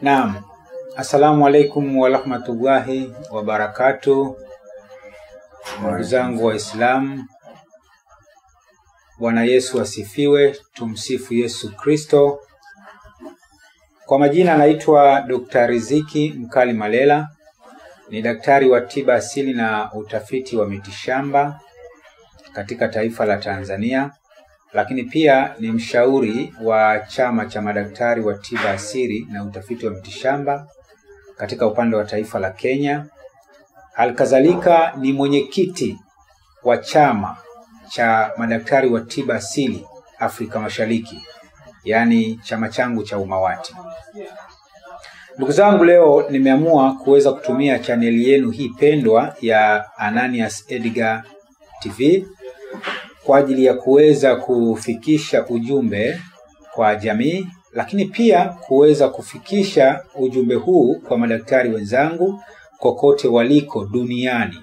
Naam, assalamu alaikum warahmatullahi wabarakatu, ndugu zangu Waislamu. Bwana Yesu asifiwe, tumsifu Yesu Kristo. Kwa majina anaitwa Dr. Riziki Mkali Malela, ni daktari wa tiba asili na utafiti wa mitishamba katika taifa la Tanzania, lakini pia ni mshauri wa chama cha madaktari wa tiba asili na utafiti wa mitishamba katika upande wa taifa la Kenya. Halikadhalika ni mwenyekiti wa chama cha madaktari wa tiba asili Afrika Mashariki, yaani chama changu cha Umawati. Ndugu zangu, leo nimeamua kuweza kutumia chaneli yenu hii pendwa ya Ananias Edgar TV kwa ajili ya kuweza kufikisha ujumbe kwa jamii, lakini pia kuweza kufikisha ujumbe huu kwa madaktari wenzangu kokote waliko duniani.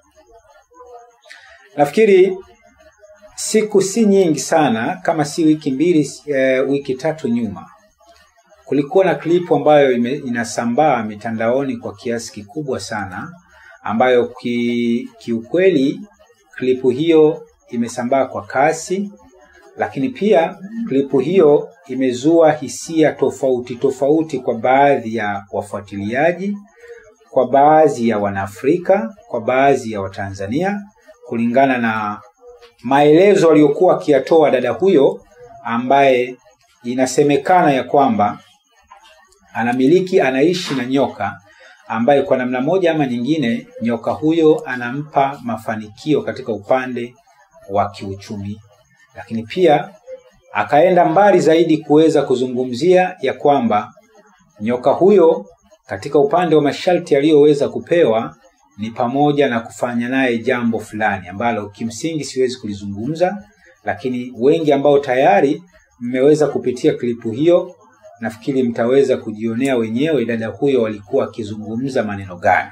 Nafikiri siku si nyingi sana, kama si wiki mbili, e, wiki tatu nyuma, kulikuwa na klipu ambayo ime, inasambaa mitandaoni kwa kiasi kikubwa sana, ambayo ki, kiukweli klipu hiyo imesambaa kwa kasi, lakini pia klipu hiyo imezua hisia tofauti tofauti kwa baadhi ya wafuatiliaji, kwa baadhi ya Wanaafrika, kwa baadhi ya Watanzania, kulingana na maelezo aliyokuwa akiyatoa dada huyo ambaye inasemekana ya kwamba anamiliki, anaishi na nyoka ambaye kwa namna moja ama nyingine nyoka huyo anampa mafanikio katika upande wa kiuchumi, lakini pia akaenda mbali zaidi kuweza kuzungumzia ya kwamba nyoka huyo katika upande wa masharti aliyoweza kupewa ni pamoja na kufanya naye jambo fulani ambalo kimsingi siwezi kulizungumza, lakini wengi ambao tayari mmeweza kupitia klipu hiyo, nafikiri mtaweza kujionea wenyewe dada huyo walikuwa akizungumza maneno gani.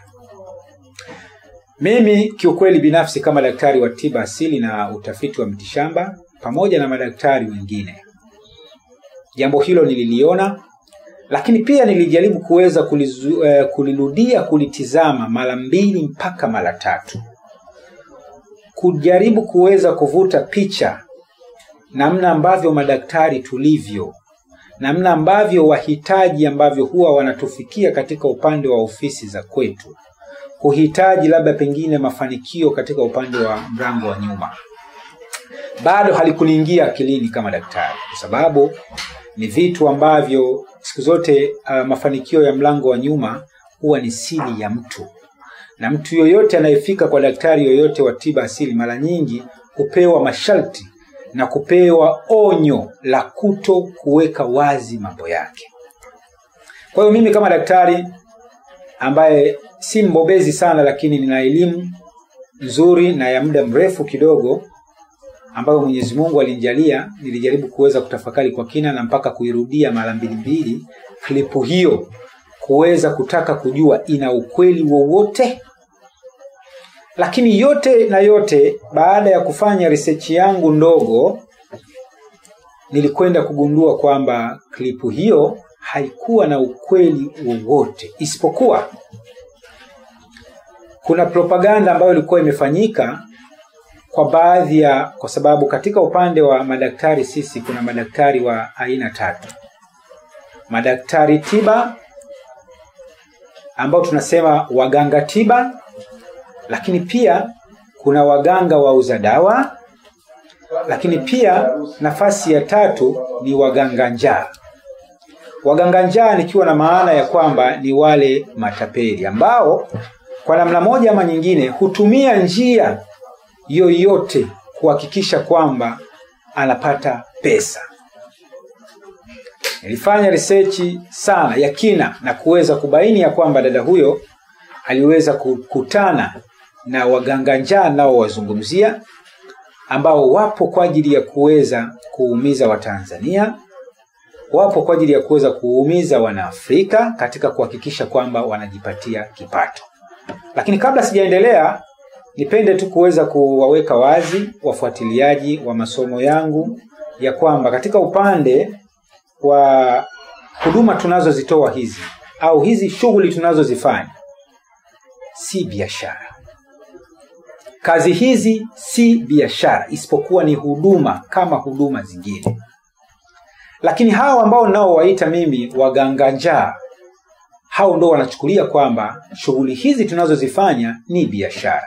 Mimi kiukweli binafsi kama daktari wa tiba asili na utafiti wa mitishamba pamoja na madaktari wengine, jambo hilo nililiona, lakini pia nilijaribu kuweza kulizu, eh, kulirudia kulitizama mara mbili mpaka mara tatu, kujaribu kuweza kuvuta picha namna ambavyo madaktari tulivyo, namna ambavyo wahitaji ambavyo huwa wanatufikia katika upande wa ofisi za kwetu kuhitaji labda pengine mafanikio katika upande wa mlango wa nyuma, bado halikuniingia akilini kama daktari, kwa sababu ni vitu ambavyo siku zote uh, mafanikio ya mlango wa nyuma huwa ni siri ya mtu, na mtu yoyote anayefika kwa daktari yoyote wa tiba asili mara nyingi hupewa masharti na kupewa onyo la kuto kuweka wazi mambo yake. Kwa hiyo mimi kama daktari ambaye si mbobezi sana, lakini nina elimu nzuri na ya muda mrefu kidogo ambayo Mwenyezi Mungu alinijalia, nilijaribu kuweza kutafakari kwa kina na mpaka kuirudia mara mbili mbili klipu hiyo kuweza kutaka kujua ina ukweli wowote. Lakini yote na yote, baada ya kufanya research yangu ndogo, nilikwenda kugundua kwamba klipu hiyo haikuwa na ukweli wowote isipokuwa kuna propaganda ambayo ilikuwa imefanyika kwa baadhi ya, kwa sababu katika upande wa madaktari sisi kuna madaktari wa aina tatu: madaktari tiba ambao tunasema waganga tiba, lakini pia kuna waganga wauza dawa, lakini pia nafasi ya tatu ni waganga njaa. Waganga njaa nikiwa na maana ya kwamba ni wale matapeli ambao kwa namna moja ama nyingine hutumia njia yoyote kuhakikisha kwamba anapata pesa. Nilifanya research sana ya kina na kuweza kubaini ya kwamba dada huyo aliweza kukutana na waganga njaa nao wazungumzia, ambao wapo kwa ajili ya kuweza kuumiza Watanzania, wapo kwa ajili ya kuweza kuumiza Wanaafrika katika kuhakikisha kwamba wanajipatia kipato. Lakini kabla sijaendelea, nipende tu kuweza kuwaweka wazi wafuatiliaji wa masomo yangu ya kwamba katika upande wa huduma tunazozitoa hizi au hizi shughuli tunazozifanya si biashara kazi hizi si biashara isipokuwa ni huduma kama huduma zingine lakini hawa ambao naowaita mimi waganga njaa hao ndo wanachukulia kwamba shughuli hizi tunazozifanya ni biashara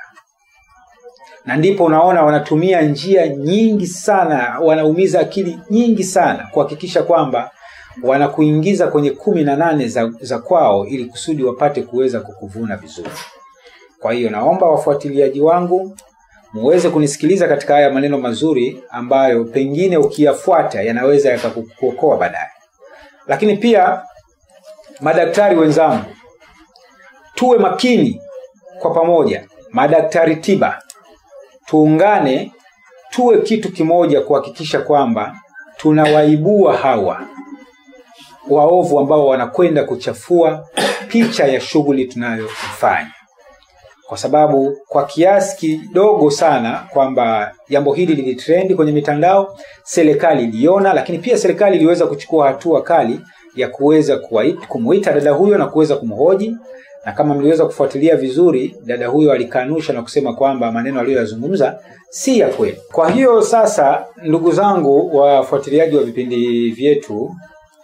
na ndipo unaona wanatumia njia nyingi sana wanaumiza akili nyingi sana kuhakikisha kwamba wanakuingiza kwenye kumi na nane za, za kwao ili kusudi wapate kuweza kukuvuna vizuri kwa hiyo naomba wafuatiliaji wangu muweze kunisikiliza katika haya maneno mazuri ambayo pengine ukiyafuata yanaweza yakakuokoa baadaye lakini pia madaktari wenzangu tuwe makini kwa pamoja madaktari tiba tuungane tuwe kitu kimoja kuhakikisha kwamba tunawaibua hawa waovu ambao wanakwenda kuchafua picha ya shughuli tunayofanya kwa sababu kwa kiasi kidogo sana kwamba jambo hili lilitrendi kwenye mitandao serikali iliona lakini pia serikali iliweza kuchukua hatua kali ya kuweza kumuita dada huyo na kuweza kumhoji na kama mliweza kufuatilia vizuri dada huyo alikanusha na kusema kwamba maneno aliyoyazungumza si ya kweli kwa hiyo sasa ndugu zangu wafuatiliaji wa vipindi vyetu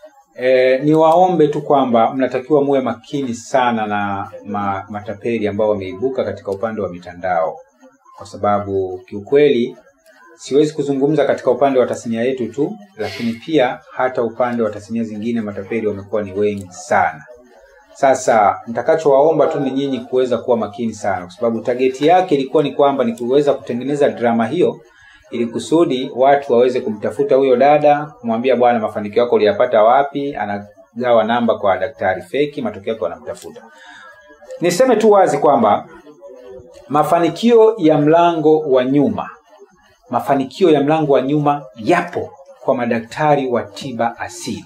e, niwaombe tu kwamba mnatakiwa muwe makini sana na ma, matapeli ambao wameibuka katika upande wa mitandao kwa sababu kiukweli siwezi kuzungumza katika upande wa tasnia yetu tu lakini pia hata upande wa tasnia zingine matapeli wamekuwa ni wengi sana sasa nitakachowaomba tu ni nyinyi kuweza kuwa makini sana kwa sababu tageti yake ilikuwa ni kwamba ni kuweza kutengeneza drama hiyo ili kusudi watu waweze kumtafuta huyo dada kumwambia bwana mafanikio yako uliyapata wapi anagawa namba kwa daktari feki matokeo yake wanamtafuta niseme tu wazi kwamba mafanikio ya mlango wa nyuma mafanikio ya mlango wa nyuma yapo kwa madaktari wa tiba asili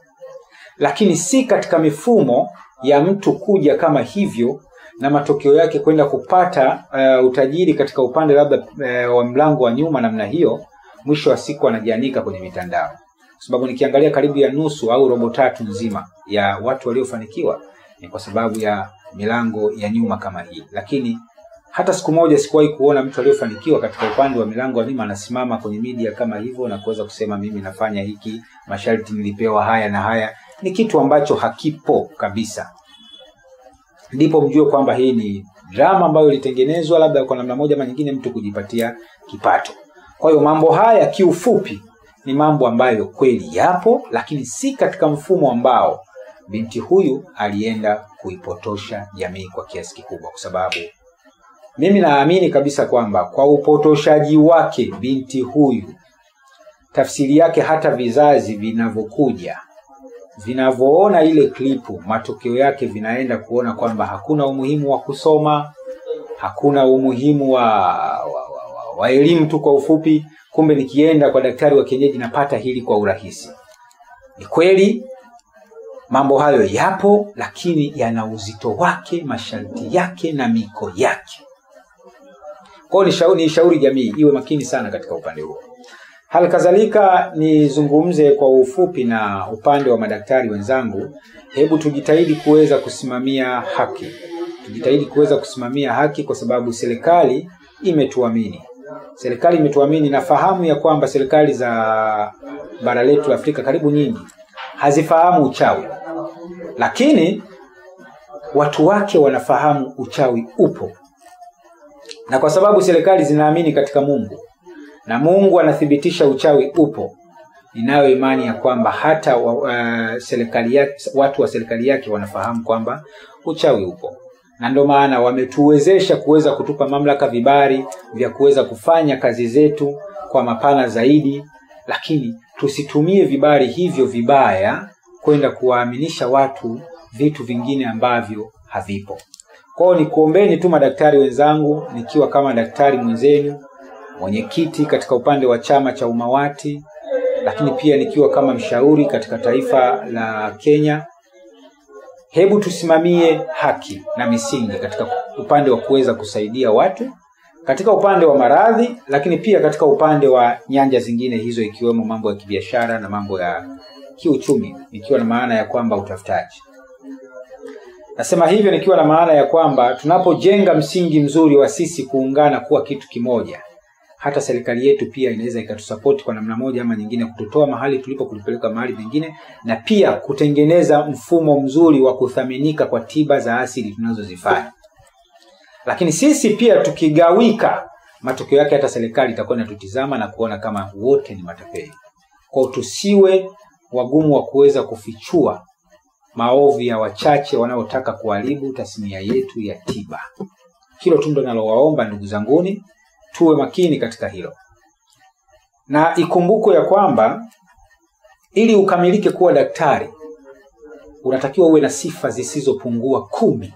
lakini si katika mifumo ya mtu kuja kama hivyo na matokeo yake kwenda kupata uh, utajiri katika upande labda uh, wa mlango wa nyuma namna hiyo mwisho wa siku anajianika kwenye mitandao kwa sababu nikiangalia karibu ya nusu au robo tatu nzima ya watu waliofanikiwa ni kwa sababu ya milango ya nyuma kama hii lakini hata siku moja sikuwahi kuona mtu aliyofanikiwa katika upande wa milango ya nyuma anasimama kwenye media kama hivyo na kuweza kusema mimi nafanya hiki masharti nilipewa haya na haya ni kitu ambacho hakipo kabisa ndipo mjue kwamba hii ni drama ambayo ilitengenezwa labda kwa namna moja ama nyingine mtu kujipatia kipato kwa hiyo mambo haya kiufupi ni mambo ambayo kweli yapo lakini si katika mfumo ambao binti huyu alienda kuipotosha jamii kwa kiasi kikubwa kwa sababu mimi naamini kabisa kwamba kwa upotoshaji wake binti huyu tafsiri yake hata vizazi vinavyokuja vinavyoona ile klipu matokeo yake vinaenda kuona kwamba hakuna umuhimu wa kusoma hakuna umuhimu wa, wa, wa, wa, wa elimu tu kwa ufupi kumbe nikienda kwa daktari wa kienyeji napata hili kwa urahisi ni kweli mambo hayo yapo lakini yana uzito wake masharti yake na miko yake kwao ni shauri, ni shauri jamii iwe makini sana katika upande huo hali kadhalika nizungumze kwa ufupi na upande wa madaktari wenzangu hebu tujitahidi kuweza kusimamia haki tujitahidi kuweza kusimamia haki kwa sababu serikali imetuamini serikali imetuamini nafahamu ya kwamba serikali za bara letu la afrika karibu nyingi hazifahamu uchawi lakini watu wake wanafahamu uchawi upo na kwa sababu serikali zinaamini katika mungu na mungu anathibitisha uchawi upo ninayo imani ya kwamba hata wa, uh, serikali yake, watu wa serikali yake wanafahamu kwamba uchawi upo na ndio maana wametuwezesha kuweza kutupa mamlaka vibari vya kuweza kufanya kazi zetu kwa mapana zaidi lakini tusitumie vibari hivyo vibaya kwenda kuwaaminisha watu vitu vingine ambavyo havipo kwao nikuombeni tu madaktari wenzangu nikiwa kama daktari mwenzenu mwenyekiti katika upande wa chama cha umawati lakini pia nikiwa kama mshauri katika taifa la kenya hebu tusimamie haki na misingi katika upande wa kuweza kusaidia watu katika upande wa maradhi lakini pia katika upande wa nyanja zingine hizo ikiwemo mambo ya kibiashara na mambo ya kiuchumi ikiwa na maana ya kwamba utafutaji nasema hivyo nikiwa na maana ya kwamba tunapojenga msingi mzuri wa sisi kuungana kuwa kitu kimoja hata serikali yetu pia inaweza ikatusapoti kwa namna moja ama nyingine kututoa mahali tulipo kulipeleka mahali pengine na pia kutengeneza mfumo mzuri wa kuthaminika kwa tiba za asili tunazozifanya lakini sisi pia tukigawika matokeo yake hata serikali itakuwa inatutizama na kuona kama wote ni matapeli kwao tusiwe wagumu wa kuweza kufichua maovu ya wachache wanaotaka kuharibu tasnia yetu ya tiba hilo tu ndo nalowaomba ndugu zanguni tuwe makini katika hilo na ikumbukwe ya kwamba ili ukamilike kuwa daktari unatakiwa uwe na sifa zisizopungua kumi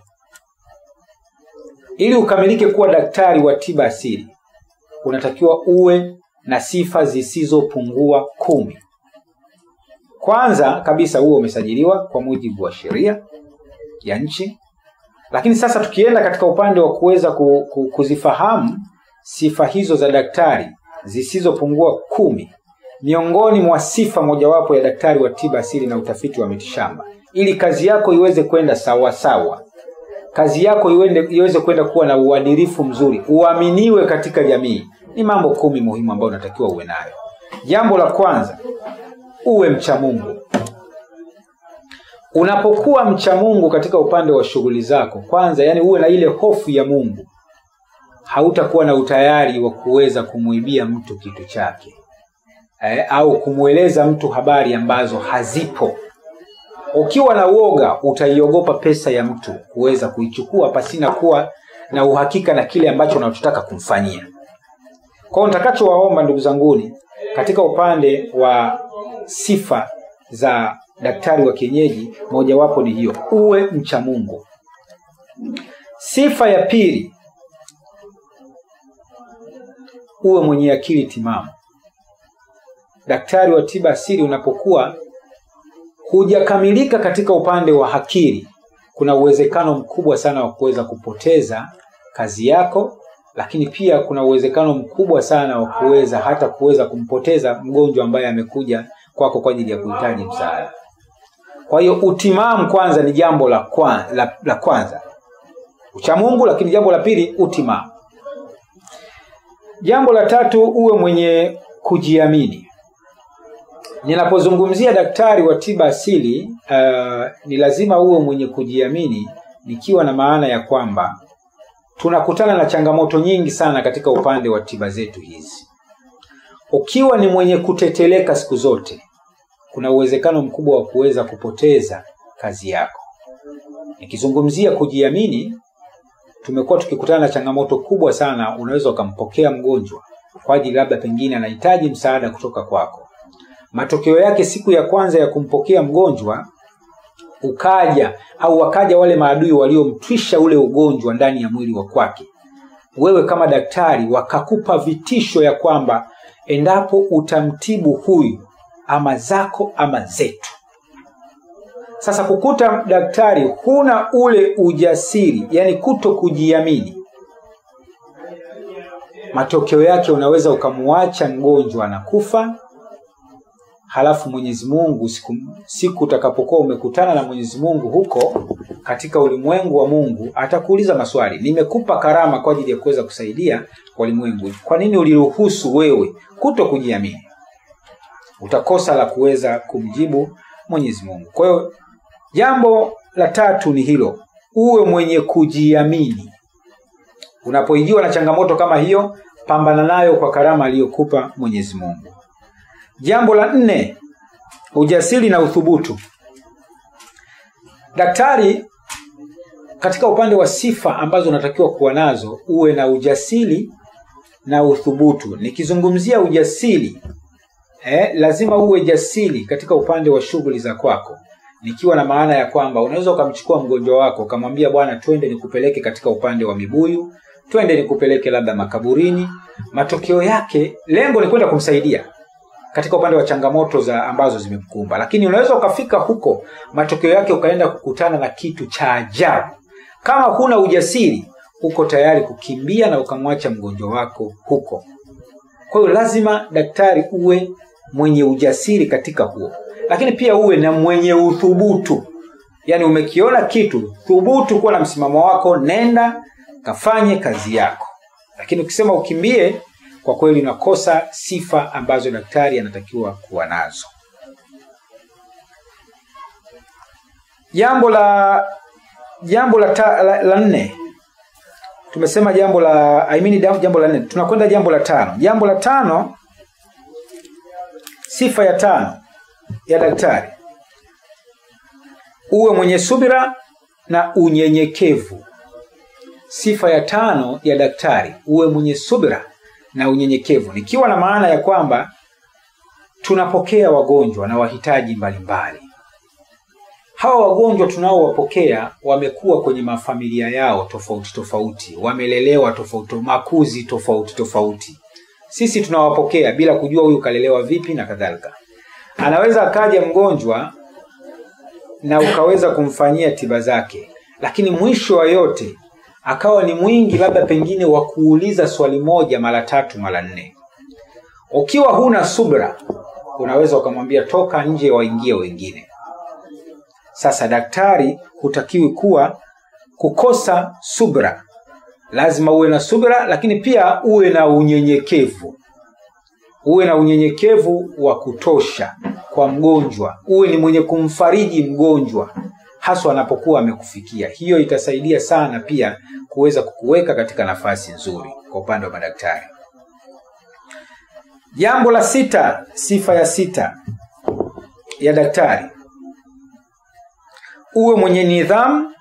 ili ukamilike kuwa daktari wa tiba asili unatakiwa uwe na sifa zisizopungua kumi kwanza kabisa uwe umesajiliwa kwa mujibu wa sheria ya nchi lakini sasa tukienda katika upande wa kuweza ku, ku, kuzifahamu sifa hizo za daktari zisizopungua kumi miongoni mwa sifa mojawapo ya daktari wa tiba asili na utafiti wa mitishamba ili kazi yako iweze kwenda sawasawa kazi yako iwende, iweze kwenda kuwa na uadilifu mzuri uaminiwe katika jamii ni mambo kumi muhimu ambayo unatakiwa uwe nayo jambo la kwanza uwe mcha mungu unapokuwa mcha mungu katika upande wa shughuli zako kwanza yani uwe na ile hofu ya mungu hautakuwa na utayari wa kuweza kumwibia mtu kitu chake eh, au kumweleza mtu habari ambazo hazipo ukiwa na uoga utaiogopa pesa ya mtu kuweza kuichukua pasina kuwa na uhakika na kile ambacho unachotaka kumfanyia kwao nitakachowaomba ndugu zanguni katika upande wa sifa za daktari wa kienyeji mojawapo ni hiyo uwe mcha mungu sifa ya pili uwe mwenye akili timamu daktari wa tiba asili unapokuwa hujakamilika katika upande wa akili kuna uwezekano mkubwa sana wa kuweza kupoteza kazi yako lakini pia kuna uwezekano mkubwa sana wa kuweza hata kuweza kumpoteza mgonjwa ambaye amekuja kwako kwa ajili ya kuhitaji msaada kwa hiyo utimamu kwanza ni jambo la, kwa, la, la kwanza uchamungu lakini jambo la pili utimamu jambo la tatu uwe mwenye kujiamini ninapozungumzia daktari wa tiba asili uh, ni lazima uwe mwenye kujiamini nikiwa na maana ya kwamba tunakutana na changamoto nyingi sana katika upande wa tiba zetu hizi ukiwa ni mwenye kuteteleka siku zote kuna uwezekano mkubwa wa kuweza kupoteza kazi yako nikizungumzia kujiamini tumekuwa tukikutana na changamoto kubwa sana unaweza ukampokea mgonjwa kwa ajili labda pengine anahitaji msaada kutoka kwako matokeo yake siku ya kwanza ya kumpokea mgonjwa ukaja au wakaja wale maadui waliomtwisha ule ugonjwa ndani ya mwili wa kwake wewe kama daktari wakakupa vitisho ya kwamba endapo utamtibu huyu ama zako ama zetu sasa kukuta daktari huna ule ujasiri yani kuto kujiamini matokeo yake unaweza ukamwacha mgonjwa anakufa halafu mwenyezi mungu siku, siku utakapokuwa umekutana na mwenyezi mungu huko katika ulimwengu wa mungu atakuuliza maswali nimekupa karama kwa ajili ya kuweza kusaidia walimwengu kwa nini uliruhusu wewe kuto kujiamini utakosa la kuweza kumjibu mwenyezi mungu kwa hiyo jambo la tatu ni hilo uwe mwenye kujiamini unapoingiwa na changamoto kama hiyo pambana nayo kwa karama aliyokupa mwenyezi mungu jambo la nne ujasiri na uthubutu daktari katika upande wa sifa ambazo unatakiwa kuwa nazo uwe na ujasiri na uthubutu nikizungumzia ujasiri eh, lazima uwe jasiri katika upande wa shughuli za kwako nikiwa na maana ya kwamba unaweza ukamchukua mgonjwa wako ukamwambia bwana twende nikupeleke katika upande wa mibuyu twende nikupeleke labda makaburini matokeo yake lengo ni kwenda kumsaidia katika upande wa changamoto za ambazo zimemkumba lakini unaweza ukafika huko matokeo yake ukaenda kukutana na kitu cha ajabu kama huna ujasiri uko tayari kukimbia na ukamwacha mgonjwa wako huko kwa hiyo lazima daktari uwe mwenye ujasiri katika huo lakini pia uwe na mwenye uthubutu yaani umekiona kitu thubutu kuwa na msimamo wako nenda kafanye kazi yako lakini ukisema ukimbie kwa kweli unakosa sifa ambazo daktari anatakiwa kuwa nazo jambo la jambo la, ta, la, la nne tumesema jambo la I mean jambo la nne tunakwenda jambo la tano jambo la tano sifa ya tano ya daktari uwe mwenye subira na unyenyekevu sifa ya tano ya daktari uwe mwenye subira na unyenyekevu nikiwa na maana ya kwamba tunapokea wagonjwa na wahitaji mbalimbali hawa wagonjwa tunaowapokea wamekuwa kwenye mafamilia yao tofauti tofauti wamelelewa tofauti makuzi tofauti tofauti sisi tunawapokea bila kujua huyu kalelewa vipi na kadhalika anaweza akaja mgonjwa na ukaweza kumfanyia tiba zake lakini mwisho wa yote akawa ni mwingi labda pengine wa kuuliza swali moja mara tatu mara nne ukiwa huna subra unaweza ukamwambia toka nje waingie wengine sasa daktari hutakiwi kuwa kukosa subra lazima uwe na subra lakini pia uwe na unyenyekevu uwe na unyenyekevu wa kutosha kwa mgonjwa uwe ni mwenye kumfariji mgonjwa haswa anapokuwa amekufikia hiyo itasaidia sana pia kuweza kukuweka katika nafasi nzuri kwa upande wa madaktari jambo la sita sifa ya sita ya daktari uwe mwenye nidhamu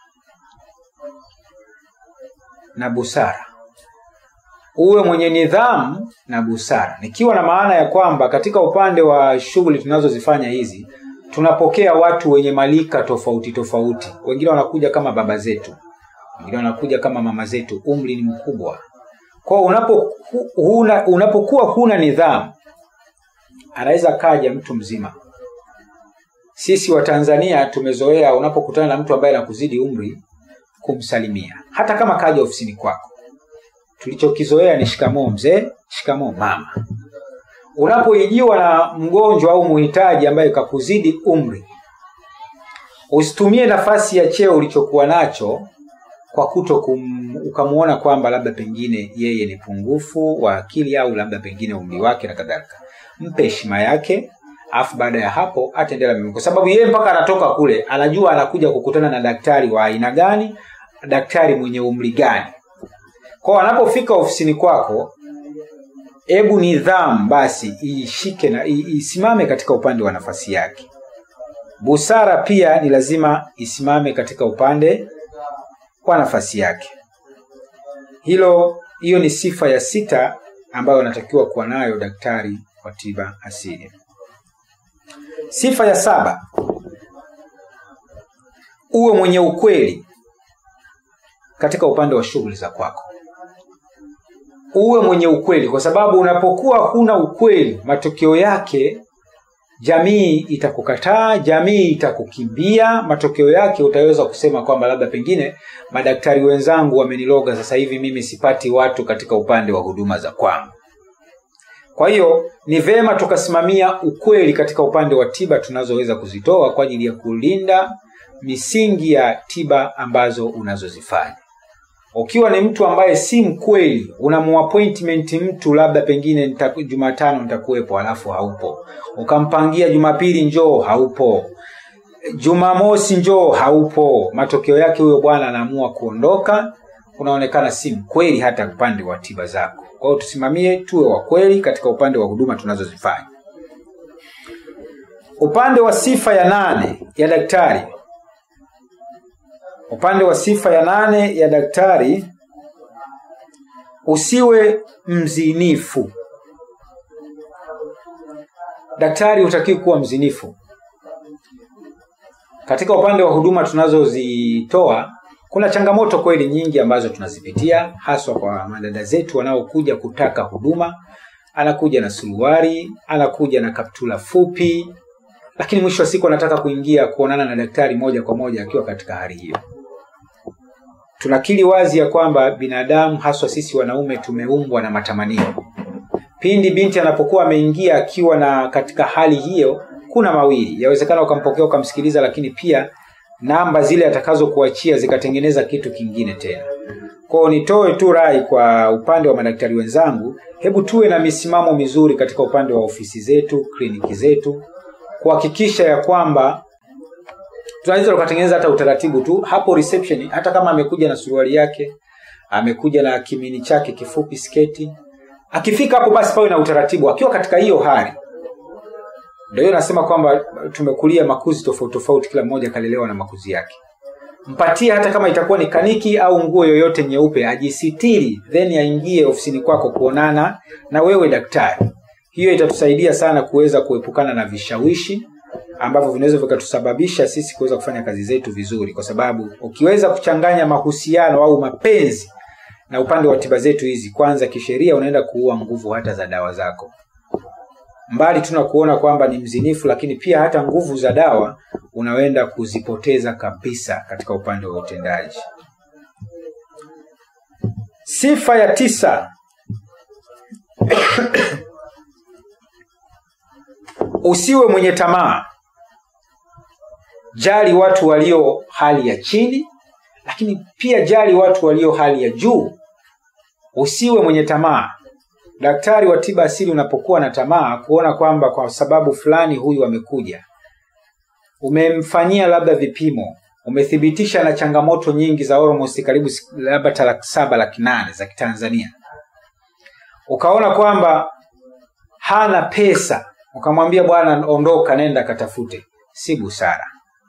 na busara uwe mwenye nidhamu na busara nikiwa na maana ya kwamba katika upande wa shughuli tunazozifanya hizi tunapokea watu wenye malika tofauti tofauti wengine wanakuja kama baba zetu wengine wanakuja kama mama zetu umri ni mkubwa kwao unapo, huna, unapokuwa huna nidhamu anaweza kaja mtu mzima sisi wa tanzania tumezoea unapokutana na mtu ambaye anakuzidi umri kumsalimia hata kama kaja ofisini kwako tulichokizoea ni shikamoo mzee shikamoo mama unapoijiwa na mgonjwa au muhitaji ambaye kakuzidi umri usitumie nafasi ya cheo ulichokuwa nacho kwa kuto kum, ukamwona kwamba labda pengine yeye ni pungufu wa akili au labda pengine umri wake na kadhalika mpe heshima yake alafu baada ya hapo ataendelea mimi kwa sababu yeye mpaka anatoka kule anajua anakuja kukutana na daktari wa aina gani daktari mwenye umri gani kwao anapofika ofisini kwako hebu nidhamu basi ishike na isimame katika upande wa nafasi yake busara pia ni lazima isimame katika upande wa nafasi yake hilo hiyo ni sifa ya sita ambayo anatakiwa kuwa nayo daktari wa tiba asili sifa ya saba uwe mwenye ukweli katika upande wa shughuli za kwako uwe mwenye ukweli kwa sababu unapokuwa huna ukweli matokeo yake jamii itakukataa jamii itakukimbia matokeo yake utaweza kusema kwamba labda pengine madaktari wenzangu wameniloga sasa hivi mimi sipati watu katika upande wa huduma za kwangu kwa hiyo ni vema tukasimamia ukweli katika upande wa tiba tunazoweza kuzitoa kwa ajili ya kulinda misingi ya tiba ambazo unazozifanya ukiwa ni mtu ambaye si mkweli unamuappointment mtu labda pengine nita, jumatano nitakuwepo alafu haupo ukampangia jumapili njoo haupo jumamosi njoo haupo matokeo yake huyo bwana anaamua kuondoka unaonekana si mkweli hata upande wa tiba zako kwa hiyo tusimamie tuwe wa kweli katika upande wa huduma tunazozifanya upande wa sifa ya nane ya daktari upande wa sifa ya nane ya daktari usiwe mzinifu daktari hutakiwi kuwa mzinifu katika upande wa huduma tunazozitoa kuna changamoto kweli nyingi ambazo tunazipitia haswa kwa madada zetu wanaokuja kutaka huduma anakuja na suruari anakuja na kaptula fupi lakini mwisho wa siku anataka kuingia kuonana na daktari moja kwa moja akiwa katika hali hiyo tunakili wazi ya kwamba binadamu haswa sisi wanaume tumeumbwa na matamanio pindi binti anapokuwa ameingia akiwa na katika hali hiyo kuna mawili yawezekana ukampokea ukamsikiliza lakini pia namba zile atakazokuachia zikatengeneza kitu kingine tena kwao nitoe tu rai kwa upande wa madaktari wenzangu hebu tuwe na misimamo mizuri katika upande wa ofisi zetu kliniki zetu kuhakikisha ya kwamba tunaweza tukatengeneza hata utaratibu tu hapo reception hata kama amekuja na suruali yake amekuja na kimini chake kifupi sketi akifika hapo basi pawe na utaratibu akiwa katika hiyo hali ndio hiyo nasema kwamba tumekulia makuzi tofauti tofauti kila mmoja akalelewa na makuzi yake mpatie hata kama itakuwa ni kaniki au nguo yoyote nyeupe ajisitiri then aingie ofisini kwako kuonana na wewe daktari hiyo itatusaidia sana kuweza kuepukana na vishawishi ambavyo vinaweza vikatusababisha sisi kuweza kufanya kazi zetu vizuri kwa sababu ukiweza kuchanganya mahusiano au mapenzi na upande wa tiba zetu hizi kwanza kisheria unaenda kuua nguvu hata za dawa zako mbali tuna kuona kwamba ni mzinifu lakini pia hata nguvu za dawa unaenda kuzipoteza kabisa katika upande wa utendaji sifa ya tisa usiwe mwenye tamaa jali watu walio hali ya chini lakini pia jali watu walio hali ya juu usiwe mwenye tamaa daktari wa tiba asili unapokuwa na tamaa kuona kwamba kwa sababu fulani huyu amekuja umemfanyia labda vipimo umethibitisha na changamoto nyingi za almost karibu labda laki saba laki nane za kitanzania ukaona kwamba hana pesa ukamwambia bwana ondoka nenda katafute si busara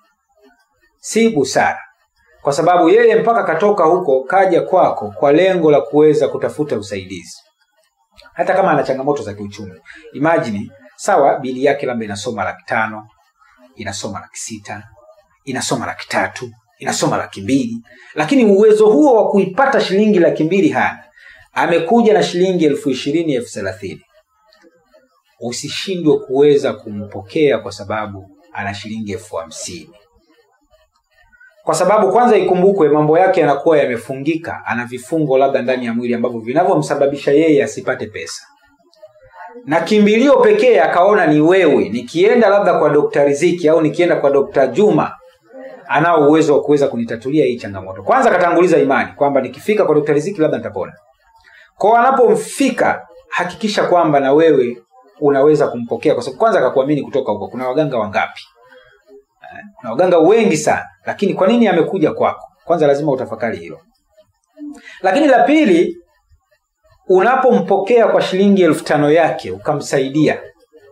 si busara kwa sababu yeye mpaka katoka huko kaja kwako kwa lengo la kuweza kutafuta usaidizi hata kama ana changamoto za kiuchumi imajini sawa bili yake labda inasoma laki tano inasoma laki sita inasoma laki tatu inasoma laki mbili lakini uwezo huo wa kuipata shilingi laki mbili hana amekuja na shilingi elfu ishirini elfu thelathini usishindwe kuweza kumpokea kwa sababu ana shilingi elfu hamsini kwa sababu kwanza ikumbukwe mambo yake yanakuwa yamefungika ana vifungo labda ndani ya mwili ambavyo vinavyomsababisha yeye asipate pesa na kimbilio pekee akaona ni wewe nikienda labda kwa dokta riziki au nikienda kwa dokta juma anao uwezo wa kuweza kunitatulia hii changamoto kwanza akatanguliza imani kwamba nikifika kwa dokta riziki labda nitapona kwao anapomfika hakikisha kwamba na wewe unaweza kumpokea kwa sababu kwanza akakuamini kutoka huko kuna waganga wangapi na waganga wengi sana lakini kwa nini amekuja kwako kwanza lazima utafakari hilo lakini la pili unapompokea kwa shilingi elfu tano yake ukamsaidia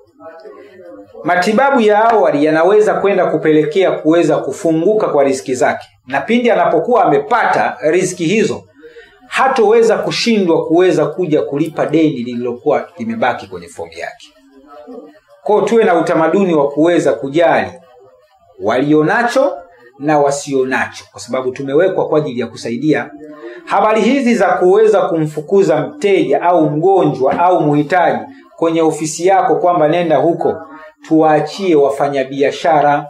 matibabu ya awali yanaweza kwenda kupelekea kuweza kufunguka kwa riski zake na pindi anapokuwa amepata riski hizo hatoweza kushindwa kuweza kuja kulipa deni lililokuwa limebaki kwenye fomu yake kwao tuwe na utamaduni wa kuweza kujali walionacho na wasionacho kwa sababu tumewekwa kwa ajili ya kusaidia habari hizi za kuweza kumfukuza mteja au mgonjwa au mhitaji kwenye ofisi yako kwamba nenda huko tuwaachie wafanyabiashara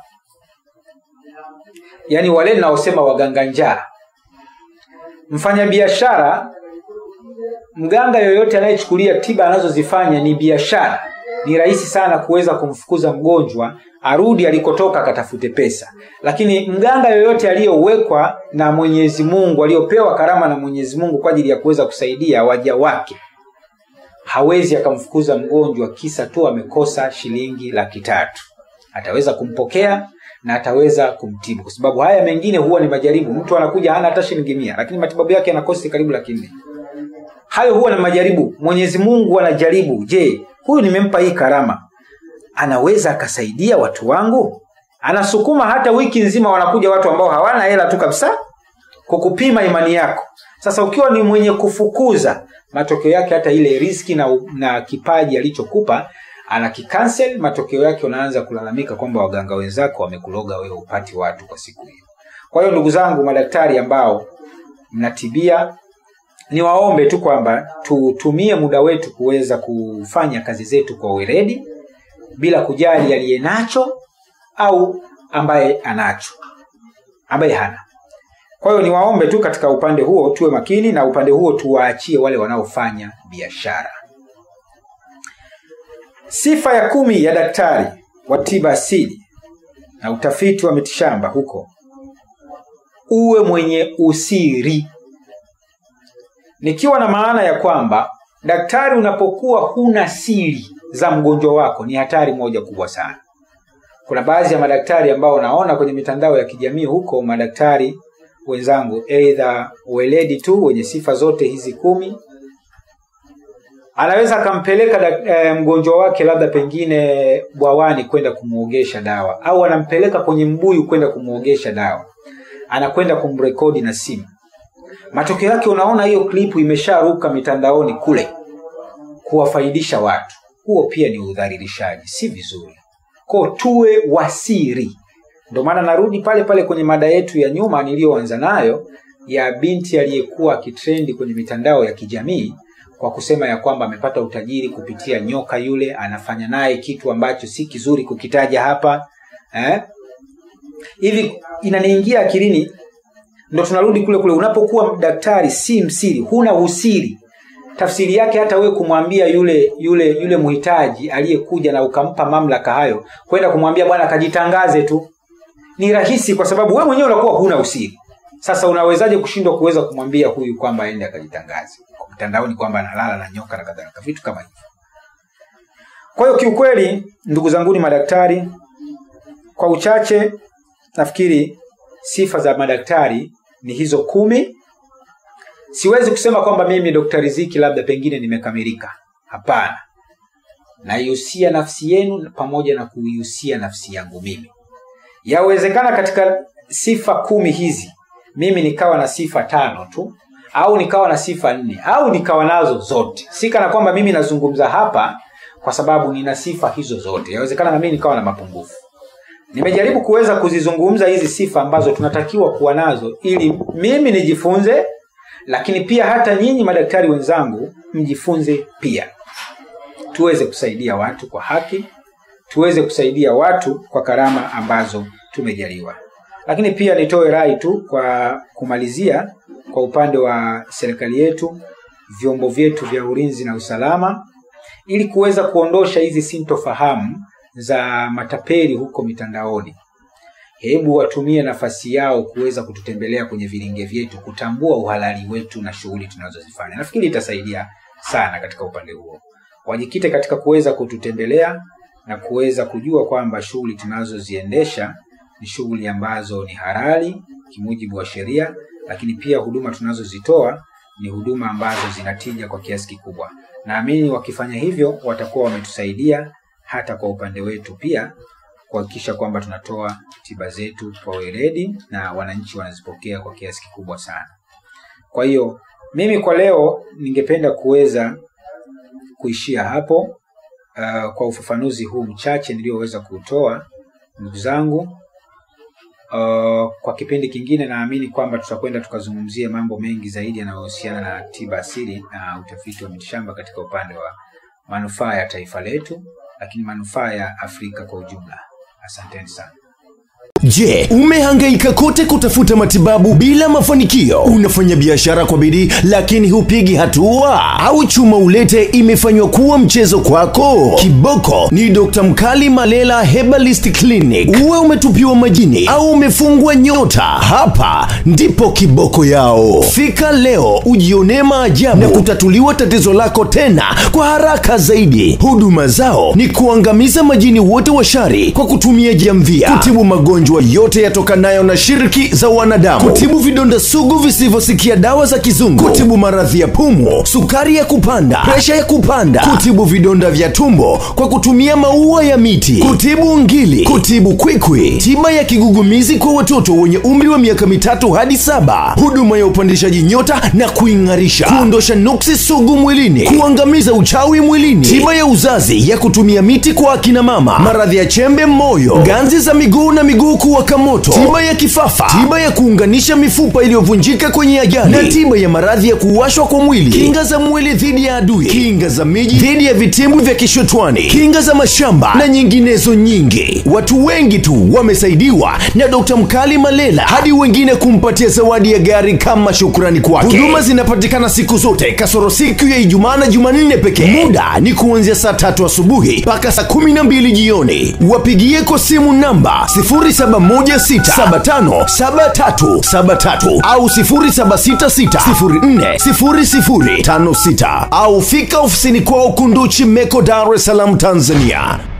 yaani wale naosema waganga njaa mfanyabiashara mganga yoyote anayechukulia tiba anazozifanya ni biashara ni rahisi sana kuweza kumfukuza mgonjwa arudi alikotoka akatafute pesa lakini mganga yoyote aliyowekwa na mwenyezi mungu aliyopewa karama na mwenyezi mungu kwa ajili ya kuweza kusaidia waja wake hawezi akamfukuza mgonjwa kisa tu amekosa shilingi laki tatu ataweza kumpokea na ataweza kumtibu kwa sababu haya mengine huwa ni majaribu mtu anakuja hana hata shilingi mia lakini matibabu yake yanakosi karibu laki nne hayo huwa na majaribu mwenyezi mungu anajaribu je huyu nimempa hii karama anaweza akasaidia watu wangu anasukuma hata wiki nzima wanakuja watu ambao hawana hela tu kabisa kukupima imani yako sasa ukiwa ni mwenye kufukuza matokeo yake hata ile riski na, na kipaji alichokupa anakikansel matokeo yake unaanza kulalamika kwamba waganga wenzako wamekuloga wewe upati watu kwa siku hiyo kwa hiyo ndugu zangu madaktari ambao mnatibia niwaombe tu kwamba tutumie muda wetu kuweza kufanya kazi zetu kwa weledi bila kujali aliye nacho au ambaye anacho ambaye hana kwa hiyo niwaombe tu katika upande huo tuwe makini na upande huo tuwaachie wale wanaofanya biashara sifa ya kumi ya daktari wa tiba asili na utafiti wa mitishamba huko uwe mwenye usiri nikiwa na maana ya kwamba daktari unapokuwa huna siri za mgonjwa wako ni hatari moja kubwa sana kuna baadhi ya madaktari ambao naona kwenye mitandao ya kijamii huko madaktari wenzangu eidha weledi tu wenye sifa zote hizi kumi anaweza akampeleka e, mgonjwa wake labda pengine bwawani kwenda kumwogesha dawa au anampeleka kwenye mbuyu kwenda kumwogesha dawa anakwenda kumrekodi na simu matokeo yake unaona hiyo klipu imesharuka mitandaoni kule kuwafaidisha watu huo pia ni udhalilishaji si vizuri ko tuwe wasiri ndio maana narudi pale pale kwenye mada yetu ya nyuma niliyoanza nayo ya binti aliyekuwa akitrendi kwenye mitandao ya kijamii kwa kusema ya kwamba amepata utajiri kupitia nyoka yule anafanya naye kitu ambacho si kizuri kukitaja hapa eh? hivi inaniingia akilini ndo tunarudi kule kule unapokuwa daktari si msiri huna usiri tafsiri yake hata wewe kumwambia yule yule yule mhitaji aliyekuja na ukampa mamlaka hayo kwenda kumwambia bwana akajitangaze tu ni rahisi kwa sababu wewe mwenyewe unakuwa huna usiri sasa unawezaje kushindwa kuweza kumwambia huyu kwamba aende akajitangaze mtandaoni kwamba analala na nyoka na kadhalika vitu kama hivyo kwa hiyo kiukweli ndugu zanguni madaktari kwa uchache nafikiri sifa za madaktari ni hizo kumi siwezi kusema kwamba mimi dr riziki labda pengine nimekamilika hapana naihusia nafsi yenu pamoja na kuihusia nafsi yangu mimi yawezekana katika sifa kumi hizi mimi nikawa na sifa tano tu au nikawa na sifa nne au nikawa nazo zote si kana kwamba mimi nazungumza hapa kwa sababu nina sifa hizo zote yawezekana na mimi nikawa na mapungufu nimejaribu kuweza kuzizungumza hizi sifa ambazo tunatakiwa kuwa nazo ili mimi nijifunze lakini pia hata nyinyi madaktari wenzangu mjifunze pia tuweze kusaidia watu kwa haki tuweze kusaidia watu kwa karama ambazo tumejaliwa lakini pia nitoe rai tu kwa kumalizia kwa upande wa serikali yetu vyombo vyetu vya ulinzi na usalama ili kuweza kuondosha hizi sintofahamu za matapeli huko mitandaoni hebu watumie nafasi yao kuweza kututembelea kwenye vilinge vyetu kutambua uhalali wetu na shughuli tunazozifanya nafikiri itasaidia sana katika upande huo wajikite katika kuweza kututembelea na kuweza kujua kwamba shughuli tunazoziendesha ni shughuli ambazo ni halali kimujibu wa sheria lakini pia huduma tunazozitoa ni huduma ambazo zinatija kwa kiasi kikubwa naamini wakifanya hivyo watakuwa wametusaidia hata kwa upande wetu pia kuhakikisha kwamba tunatoa tiba zetu kwa weledi na wananchi wanazipokea kwa kiasi kikubwa sana kwa hiyo mimi kwa leo ningependa kuweza kuishia hapo uh, kwa ufafanuzi huu mchache niliyoweza kuutoa ndugu zangu Uh, kwa kipindi kingine naamini kwamba tutakwenda tukazungumzia mambo mengi zaidi yanayohusiana na tiba asili na utafiti wa mitishamba katika upande wa manufaa ya taifa letu lakini manufaa ya afrika kwa ujumla asanteni sana Je, umehangaika kote kutafuta matibabu bila mafanikio? Unafanya biashara kwa bidii lakini hupigi hatua? Au chuma ulete imefanywa kuwa mchezo kwako? Kiboko ni Dr. Mkali Malela Herbalist Clinic. Uwe umetupiwa majini au umefungwa nyota, hapa ndipo kiboko yao. Fika leo ujionee maajabu na kutatuliwa tatizo lako tena kwa haraka zaidi. Huduma zao ni kuangamiza majini wote wa shari kwa kutumia jamvia, kutibu magonjwa yote yatokanayo na shiriki za wanadamu, kutibu vidonda sugu visivyosikia dawa za kizungu, kutibu maradhi ya pumu, sukari ya kupanda, presha ya kupanda, kutibu vidonda vya tumbo kwa kutumia maua ya miti, kutibu ngili, kutibu kwikwi, tiba ya kigugumizi kwa watoto wenye umri wa miaka mitatu hadi saba, huduma ya upandishaji nyota na kuing'arisha, kuondosha nuksi sugu mwilini, kuangamiza uchawi mwilini, tiba ya uzazi ya kutumia miti kwa akina mama, maradhi ya chembe moyo, ganzi za miguu na miguu kuwaka moto, tiba ya kifafa, tiba ya kuunganisha mifupa iliyovunjika kwenye ajali, na tiba ya maradhi ya kuwashwa kwa mwili, kinga za mwili dhidi ya adui, kinga za miji dhidi ya vitimbu vya kishotwani, kinga za mashamba na nyinginezo nyingi. Watu wengi tu wamesaidiwa na Dr. Mkali Malela hadi wengine kumpatia zawadi ya gari kama shukrani kwake. Huduma zinapatikana siku zote kasoro siku ya Ijumaa na Jumanne pekee. Muda ni kuanzia saa tatu asubuhi mpaka saa kumi na mbili jioni. Wapigie kwa simu namba 07 0716757373 au 0766040056 au fika ofisini kwao Kunduchi Meko, Dar es Salaam, Tanzania.